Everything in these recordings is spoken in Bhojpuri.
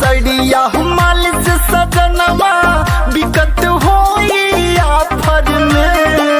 हसड़िया माल से सजनवा बिकत होई आफर में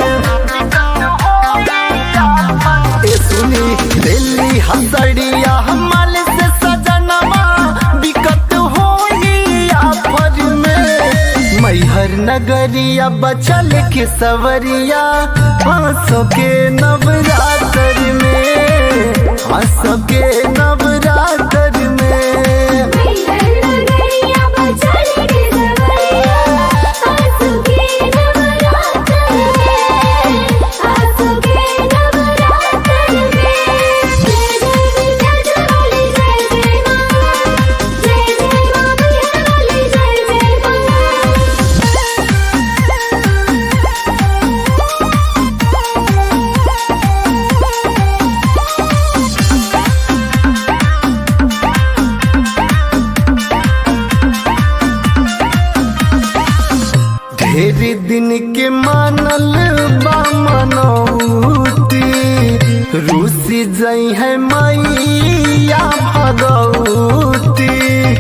ए सुनी दिल्ली हसड़िया माल से सजनवा बिकत होई आफर में मैहर नगरिया बचल के सवरिया आंसों के नवरात्र में आंसों के नवरात्र में नगरिया बचल के सवरिया आंसू के नवरात्र में आंसू के नवरात्र में जय जय जय बोले जय जय मां जय जय मां बोले जय जय मां ढेर दिन के मानल बा मनौती रूसी जई है मैया भगवती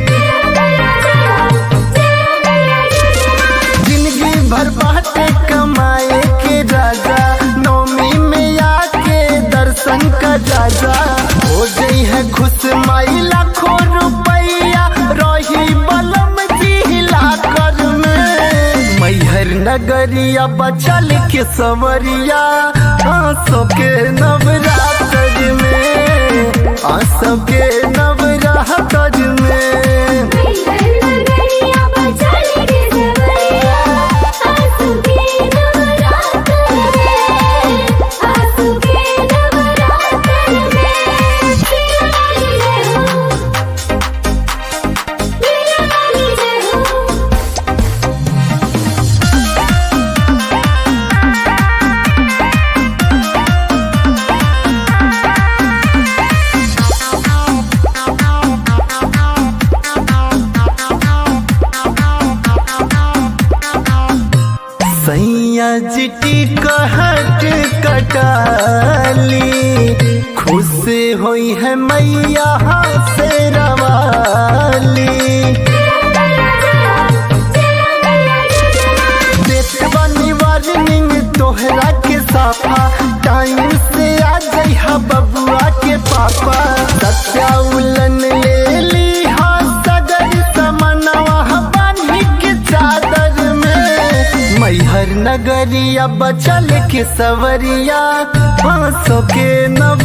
जिंदगी भर बाटे कमाए के राजा नौमी में आके दर्शन का जाजा हो गई है खुश माई लाखों रुपया रही बलम जिला कर में मैहर नगरिया बचल के सवरिया आंसों के नवरात्र में आंसों के नवरात्र में नगरिया बचल के सवरिया आंसू के नवरात्र में आंसू के नवरात्र में मेरा वाली जय हो मेरा वाली जय हो सैया जिटी कहट कटाली खुश होई है मैया से रवाली देत बानी वार्निंग तोहरा के साफा टाइम से आ गई हा बबुआ के पापा सत्या उलन ले ली हा सगर समनवा बानी के चादर में मैहर नगरिया बचल के सवरिया आंसों के नव